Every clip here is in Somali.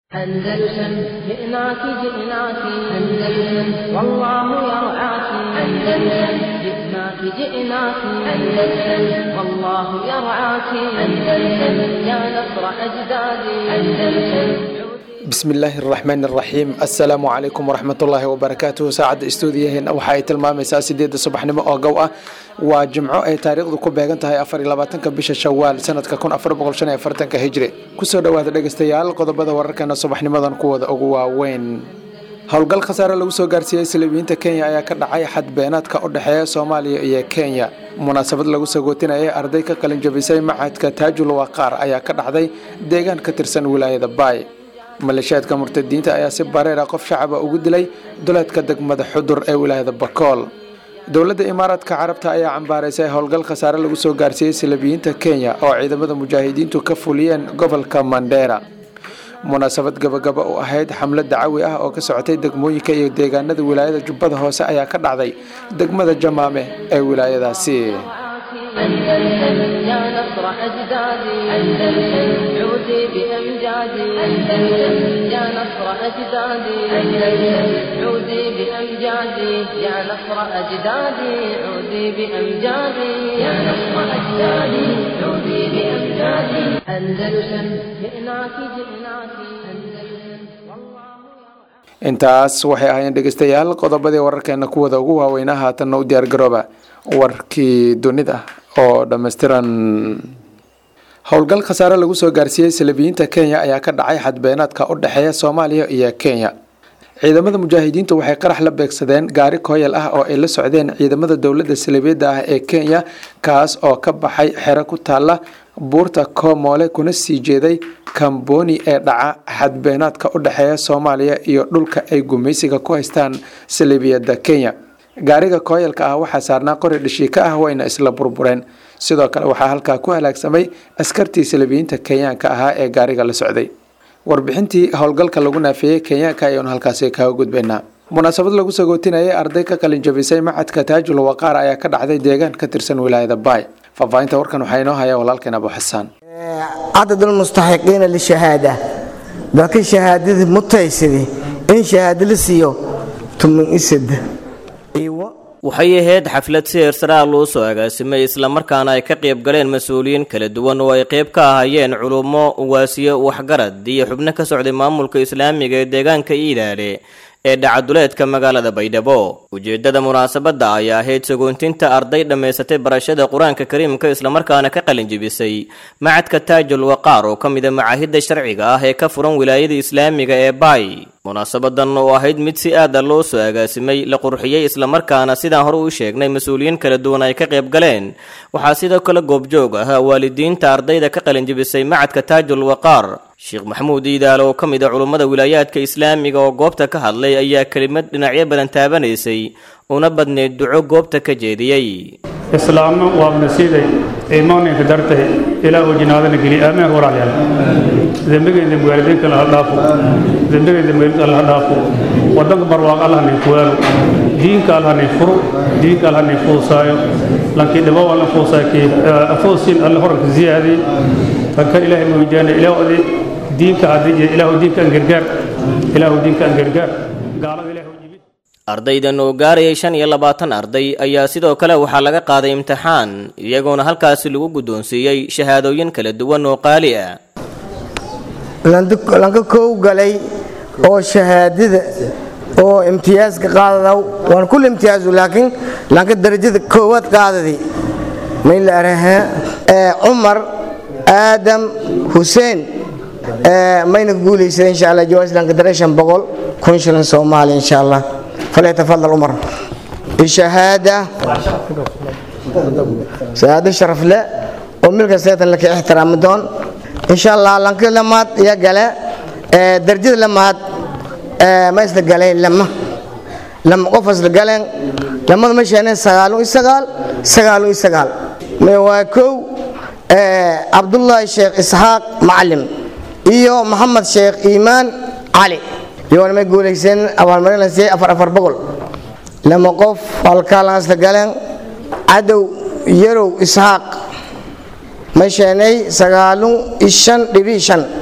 أندلسن جئناك جئناك أندلسن والله يرعاك أندلسن جئناك جئناك أندلسن والله يرعاك أندلسن يا نصر أجدادي أندلسن bismillaahi araxmaan araxiim assalaamu calaykum waraxmatullaahi wabarakaatuhu saacadda istuudiyaheena waxa ay tilmaamaysaa sideedda subaxnimo oo gow ah waa jimco ay taariikhdu ku beegan tahay afar iyo labaatanka bisha shawaal sanadka kun afar boqol shan iyo afartanka hijri kusoo dhowaada dhegeystayaal qodobada wararkeena subaxnimadan kuwooda ugu waaweyn howlgal khasaare lagu soo gaarsiiyey saliibiyiinta kenya ayaa ka dhacay xadbeenaadka u dhexeeya soomaaliya iyo kenya munaasabad lagu sagootinayay arday ka qalin jabisay macadka taajul waqaar ayaa ka dhacday deegaan ka tirsan wilaayada baay maleeshiyaadka murtadiinta ayaa si bareera qof shacaba ugu dilay duleedka degmada xudur ee wilaayada bakool dowladda imaaraadka carabta ayaa cambaaraysay howlgal khasaare lagu soo gaarsiiyey salabiyiinta kenya oo ciidamada mujaahidiintu ka fuliyeen gobolka mandheera munaasabad gabagaba u ahayd xamlad dacawi ah oo ka socotay degmooyinka iyo deegaanada wilaayada jubbada hoose ayaa ka dhacday degmada jamaame ee wilaayadaasi أندلسن يا نصر أجدادي أندلسن عودي بأمجادي أندلسن يا نصر أجدادي أندلسن عودي بأمجادي يا نصر أجدادي عودي بأمجادي يا نصر أجدادي عودي بأمجادي أندلسن جئناك جئناك أندلسن والله intaas waxay ahaayeen dhegeystayaal qodobadii wararkeena kuwada ugu waaweynaa haatanna u diyaargarooba warkii dunida oo dhammaystiran howlgal khasaare lagu soo gaarsiiyey salabiyiinta kenya ayaa ka dhacay xadbeenaadka u dhexeeya soomaaliya iyo kenya ciidamada mujaahidiintu waxay qarax la beegsadeen gaari kooyal ah oo ay la socdeen ciidamada dowladda salibiyadda ah ee kenya kaas oo ka baxay xero ku taalla buurta koomoole kuna sii jeeday kamboni ee dhaca xadbeenaadka u dhexeeya soomaaliya iyo dhulka ay gumaysiga ku haystaan salibiyadda kenya gaariga kooyalka ah waxaa saarnaa qori dhishiika ah wayna isla burbureen sidoo kale waxaa halkaa ku halaagsamay askartii salabiyiinta kenyaanka ahaa ee gaariga la socday warbixintii howlgalka lagu naafeeyey kenyaanka ayaanu halkaasi kaga gudbaynaa munaasabad lagu sagootinayay arday ka qalin jabisay macadka taajul waqaar ayaa ka dhacday deegaan ka tirsan wilaayada baay faahfaahinta warkan waxaa inoo haya walaalkeen abu xasaan cadad almustaxiqiina lishahaada dadka shahaadada mutaysadi in shahaado la siiyo tuman isad waxay ahayd xaflad si heersaraa loo soo agaasimay islamarkaana ay ka qayb galeen mas-uuliyiin kala duwan oo ay qayb ka ahayeen culummo uwaasiyo waxgarad iyo xubno ka socday maamulka islaamiga ee deegaanka iilaale ee dhacaduleedka magaalada baydhabo ujeeddada munaasabadda ayaa ahayd sagoontinta arday dhammaysatay barashada qur-aanka kariimka islamarkaana ka qalin jebisay macadka taajul waqaar oo ka mida macaahidda sharciga ah ee ka furan wilaayada islaamiga ee baay munaasabadan oo ahayd mid si aada loo soo agaasimay la qurxiyey islamarkaana sidaan hore u sheegnay mas-uuliyiin kala duwan ay ka qayb galeen waxaa sidoo kale goobjoog ah waalidiinta ardayda ka qalin jebisay macadka taajul waqaar sheekh maxamuud iidaal oo ka mid a culummada wilaayaadka islaamiga oo goobta ka hadlay ayaa kelimad dhinacyo badan taabanaysay una badneyd duco goobta ka jeediyey islaamno waabna siiday iimaaninka dartay ilaahu jinaadana geli aameen walaalayaal dembigayda waalidiinka alla dhaafo dembigayda meelid alla dhaafo wadanka barwaaq allah nin kuwaalo diinka allah nin furo diinka allah nin fuusaayo lankii dhibo alla fuusaakii afoosin alla horanka ziyaadi ranka ilaahay moojaana ilaahdi diinka hadii ilaahu diinka an gargaar ilaahu diinka an gargaar gaalada ilaahu jibi ardaydan oo gaarayay shan iyo labaatan arday ayaa sidoo kale waxaa laga qaaday imtixaan iyagoona halkaasi lagu guddoonsiiyey shahaadooyin kala duwan oo qaali ah lanka kow galay oo shahaadada oo imtiyaaska qaadadaw waan kul imtiyaasu laakiin lanka darajada koowaad qaadadi may la arahaa cumar aadam xuseen mayna ku guulaysaday insha allah jawaas lanka dareeshan boqol kun shilin soomaali insha allah falyatafadal cumar bishahaada shahaado sharaf le oo milka seetan laka ixtiraami doon insha allah lanka lamaad iya gale darajada lamaad ma isla galeen lama lama qof isla galeen lamada ma sheene sagaalun iyo sagaal sagaalun iyo sagaal waa kow cabdullaahi sheekh isxaaq macalim iyo maxamed sheekh iimaan cali iyoona may guulayseen abaalmarin la siiyey afar afar boqol lama qof halkaalan isla galeen cadow yarow isxaaq ma sheenay sagaalun iyo shan dhibi shan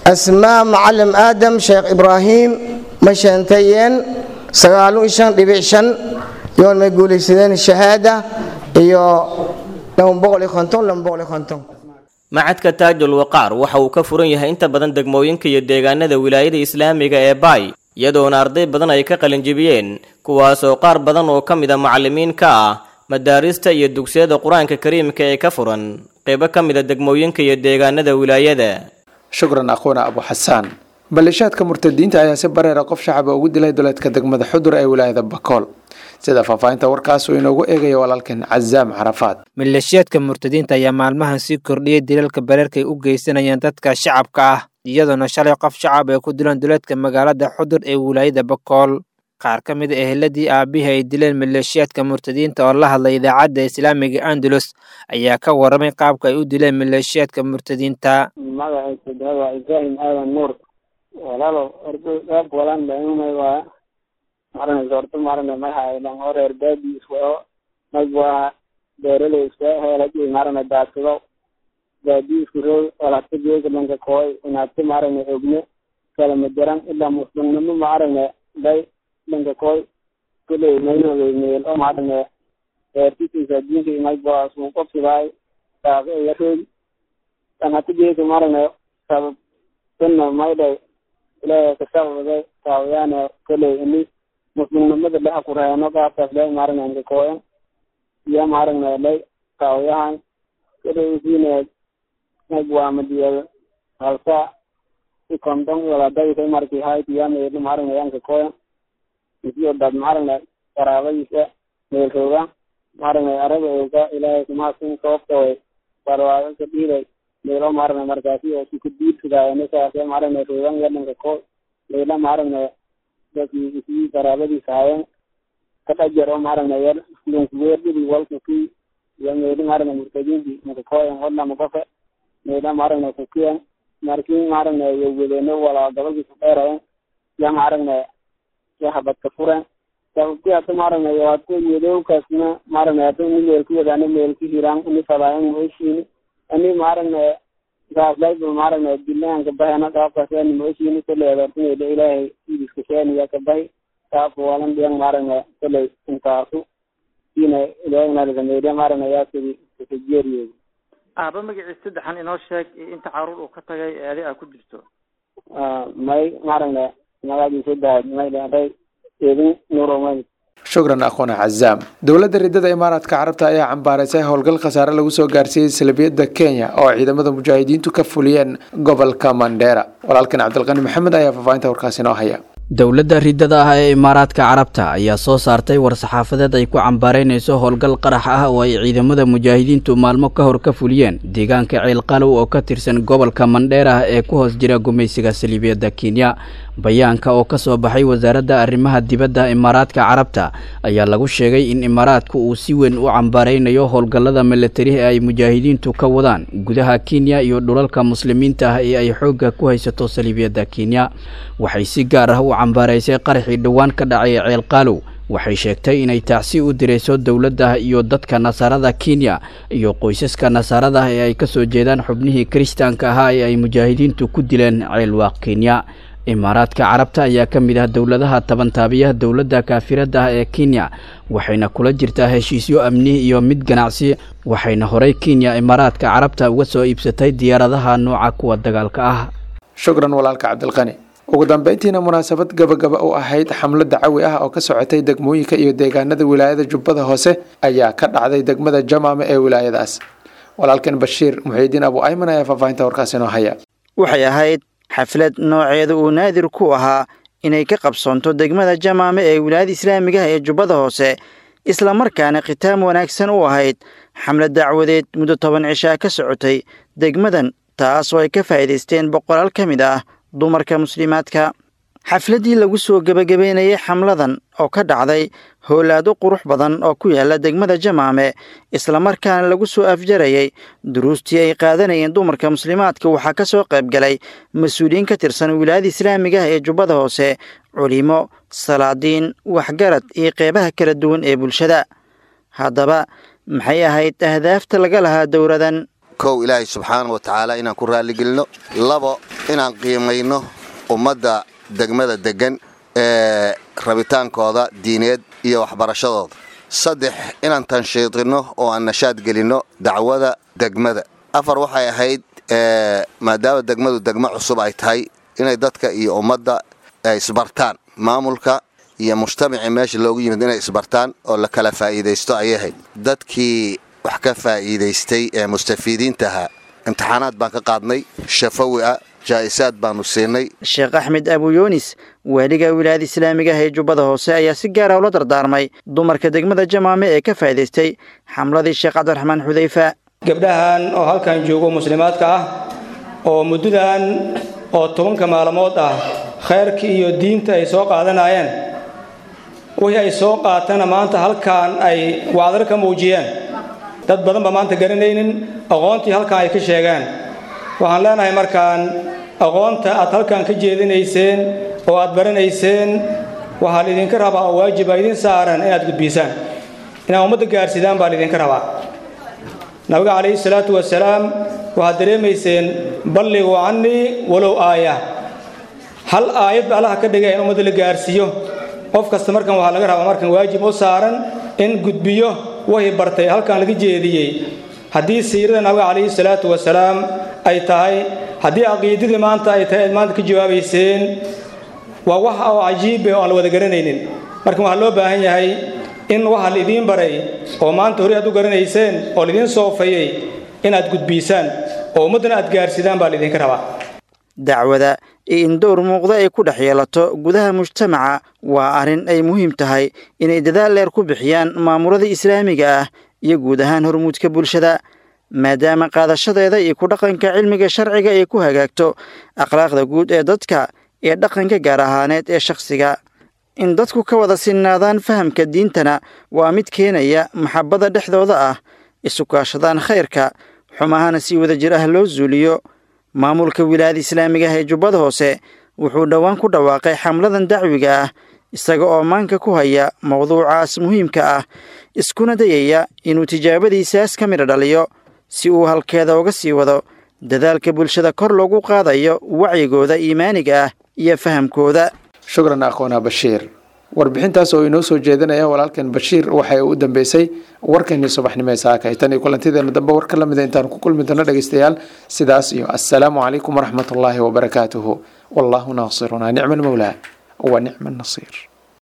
asmaa macalim aadam sheekh ibraahim ma sheentayeen sagaalu shan dhibic shan yoon may guulaysadeen shahaada iyo laba boqol iyo konton laba boqol iyo konton macadka taajul waqaar waxa uu ka furan yahay inta badan degmooyinka iyo deegaanada wilaayada islaamiga ee baay iyadoona arday badan ay ka qalinjibiyeen kuwaasoo qaar badan oo ka mid a macallimiin ka ah madaarista iyo dugsiyada qur-aanka kariimka ee ka furan qeybo ka mid a degmooyinka iyo deegaanada wilaayada shukran akhuuna abu xasaan maleeshaadka murtadiinta ayaa si bareera qof shacaba ugu dilay duleedka degmada xudur ee wilaayada bakool sida faahfaahinta warkaas uu inoogu eegayo walaalkan cazaam carafaad maleeshiyaadka murtadiinta ayaa maalmahan sii kordhiyey dilalka bareerkay u geysanayaan dadka shacabka ah iyadoona shalay qof shacab ay ku dileen duleedka magaalada xudur ee wilaayada bakool qaar ka mid a eheladii aabihii ay dileen maleeshiyaadka murtadiinta oo la hadlay idaacadda islaamiga andalus ayaa ka waramay qaabka ay u dileen maleeshiyaadka murtadiinta magaciisa dee waa ibraahim aadan nuur walaalo ordo qaab walaan dhaimay waa maranaysa ordo marana magaxa dhan oo reer baadi iswao mag waa beeraley iska heeladi marana daadsado baadi isku roog walata geega dhanka kooy inaadka marana ogne kala madaran ilaa muslimnimo marana day dhanka kooy kuley maynogay meel oo marana reertisiisa diinka mag waa suu qobsidaay saas iya roog dhanata geega marana sabab sunna maydhay ilaahay kasababay taawayaana koley ini muslimnimada leha ku reeno qaabkaas le maaragna inka kooyan iyo maaragna lay taawayahan koley isiine nag waa madiyada halsa si kondon waladaysa marki haytiya meelu maaragna yanka kooyan isiyo dad maaragna qaraabadiisa meel rooga maaragna araga oga ilaahay kumaasin sababta way barwaaga ka dhiiday meelo maaragna markaasi oo si ku diidsadaayo saase maaragna roogan yadanka ko meela maaragna dadkii isii qaraabadiisa hayen ka dhajar oo maaragna yar lunkuweerdhidi walkuki iyo meeli maaragna murtadiinti makakoyan wadlama kofe meela maaragna kukiyan markii maaragna iyo wadeeno walaa gobolkiisa dheerayen ya maaragna ya habadka furen sababti hata maaragna iyo hata wedowkaasna maaragna hata ini meel ku wadaano meel ku hiraan ini fadaayan moeshiini ani maaragna gaaslayba maaragna dilaanka bahana qaabkaasani moeshiini koley adartinayda ilaahay idiska sheeniya ka bahi qaabka walan dhiyan maaragna koley intaasu siina ilaahnalisameydya maaragna yaasidi kajeeriyeeda aaba magaciis saddexan inoo sheeg inta caruur uu ka tagay ee adi aa ku jirto may maaragna magaciisa dahay may dheeray eedin nuromay shukran akhuuna cazaam dowladda ridada imaaraadka carabta ayaa cambaaraysay howlgal khasaare lagu soo gaarsiiyey salbiyadda kenya oo ciidamada mujaahidiintu ka fuliyeen gobolka mandheera walaalkan cabdilqani maxamed ayaa faahfaahinta warkaasi inoo haya dowladda ridada ah ee imaaraadka carabta ayaa soo saartay war-saxaafadeed ay ku cambaaraynayso howlgal qarax ah oo ay ciidamada mujaahidiintu maalmo ka hor ka fuliyeen deegaanka ceelqalow oo ka tirsan gobolka mandheer ah ee ku hoos jira gumaysiga saliibiyadda kenya bayaanka oo ka soo baxay wasaaradda arrimaha dibadda imaaraadka carabta ayaa lagu sheegay in imaaraadku uu si weyn u cambaaraynayo howlgallada milatari ee ay mujaahidiintu ka wadaan gudaha kenya iyo dhulalka muslimiinta ah ee ay xoogga ku haysato saliibiyadda kenya waxay si gaar ah u cambaaraysay qaraxii dhowaan ka dhacay ceelqaalow waxay sheegtay inay tacsi u dirayso dowladda iyo dadka nasaarada kenya iyo qoysaska nasaarada ee ay ka soo jeedaan xubnihii kiristaanka ahaa ee ay mujaahidiintu ku dileen ceelwaaq kenya imaaraadka carabta ayaa ka mid ah dowladaha tabantaabiyaha dowladda kaafirada ah ee kenya waxayna kula jirtaa heshiisyo amni iyo mid ganacsi waxayna horey kenya imaaraadka carabta uga soo iibsatay diyaaradaha nooca kuwa dagaalka ah shukran walaalka cabdilqani ugu dambeyntiina munaasabad gabagaba u ahayd xamlo dacawi ah oo ka socotay degmooyinka iyo deegaanada wilaayada jubbada hoose ayaa ka dhacday degmada jamaame ee wilaayadaas walaalkan bashiir muxiidiin abu ayman ayaa faahfaahinta warkaasi inoo haya waxay ahayd xaflad nooceeda uu naadir ku ahaa inay ka qabsoonto degmada jamaame ee wilaayada islaamiga ah ee jubbada hoose islamarkaana khitaam wanaagsan u ahayd xamlad dacwadeed muddo toban cishaa ka socotay degmadan taas oo ay ka faa'iidaysteen boqolaal ka mid ah dumarka muslimaadka xafladdii lagu soo gebagabeynayay xamladan oo ka dhacday howlaado qurux badan oo ku yaala degmada jamaame islamarkaana lagu soo afjarayay duruustii ay qaadanayeen dumarka muslimaadka waxaa ka soo qayb galay mas-uuliyiin ka tirsan wilaayada islaamiga ah ee jubbada hoose culimo salaadiin waxgarad iyo qeybaha kala duwan ee bulshada haddaba maxay ahayd ahdaafta laga lahaa dowladan kow ilaahay subxaana wa tacaala inaan ku raalligelino labo inaan qiimayno ummadda degmada deggan ee rabitaankooda diineed iyo waxbarashadooda saddex inaan tanshiidinno oo aan nashaad gelinno dacwada degmada afar waxay ahayd maadaama degmadu degmo cusub ay tahay inay dadka iyo ummadda isbartaan maamulka iyo mujtamacii meesha loogu yimid inay isbartaan oo la kala faa'iidaysto ayay ahayd dadkii wax ka faa'iidaystay ee mustafiidiintaha imtixaanaad baan ka qaadnay shafawi ah jaa'isaad baanu siinay sheekh axmed abuyunis waaliga wilaayada islaamiga ah ee jubbada hoose ayaa si gaara ula dardaarmay dumarka degmada jamaame ee ka faa'iidaystay xamladii sheekh cabdiraxmaan xudayfa gabdhahan oo halkan joogo muslimaadka ah oo muddadan oo tobanka maalmood ah khayrkii iyo diinta ay soo qaadanayeen wixii ay soo qaatana maanta halkan ay wacdar ka muujiyeen dad badan ba maanta garanaynin aqoontii halkan ay ka sheegeen waxaan leenahay markaan aqoonta aad halkan ka jeedinayseen oo aad baranayseen waxaa laydinka rabaa oo waajiba idin saaran inaad gudbiisaan inaad ummadda gaarsidaan baa laydinka rabaa nabiga calayhi salaatu wasalaam waxaad dareemayseen balliguu cannii walow aaya hal aayad ba allaha ka dhigay in ummadda la gaarsiiyo qof kasta markan waxaa laga rabaa markan waajib u saaran in gudbiyo wixii bartay halkan laga jeediyey haddii siirada nabiga calayhi salaatu wasalaam ay tahay haddii caqiidadii maanta ay tahay aad maanta ka jawaabayseen waa wax oo cajiibe oo aan la wada garanaynin marka waxaa loo baahan yahay in waxa laidiin baray oo maanta hore aad u garanayseen oo laidiin soofayey inaad gudbiisaan oo ummaddana aad gaarsidaan baa laidinka rabaa dacwada iyo in dowr muuqda ay ku dhex yeelato gudaha mujtamaca waa arrin ay muhiim tahay inay dadaal dheer ku bixiyaan maamulada islaamiga ah iyo guud ahaan hormuudka bulshada maadaama qaadashadeeda iyo ku dhaqanka cilmiga sharciga ay ku hagaagto akhlaaqda guud ee dadka iyo dhaqanka gaar ahaaneed ee shakhsiga in dadku ka wada sinnaadaan fahamka diintana waa mid keenaya maxabbada dhexdooda ah isukaashadaan khayrka xumahana si wadajir ah loo zuuliyo maamulka wilaayada islaamiga ah ee jubbada hoose wuxuu dhowaan ku dhawaaqay xamladan dacwiga ah isaga oo maanka ku haya mowduucaas muhiimka ah iskuna dayaya inuu tijaabadiisaas ka midha dhaliyo si uu halkeeda uga sii wado dadaalka bulshada kor loogu qaadayo wacyigooda iimaaniga ah iyo fahamkooda shukran aqoona bashiir warbixintaas oo inoo soo jeedinaya walaalkan bashiir waxay u dambeysay warkeenii subaxnimo ee saakay tan iyo kulantideena dambe war ka lamida intaan ku kulmi doono dhegeystayaal sidaas iyo assalaamu calaykum waraxmatullaahi wabarakaatuhu wallaahu naasiruna nicma almawlaa wa nicma annasiir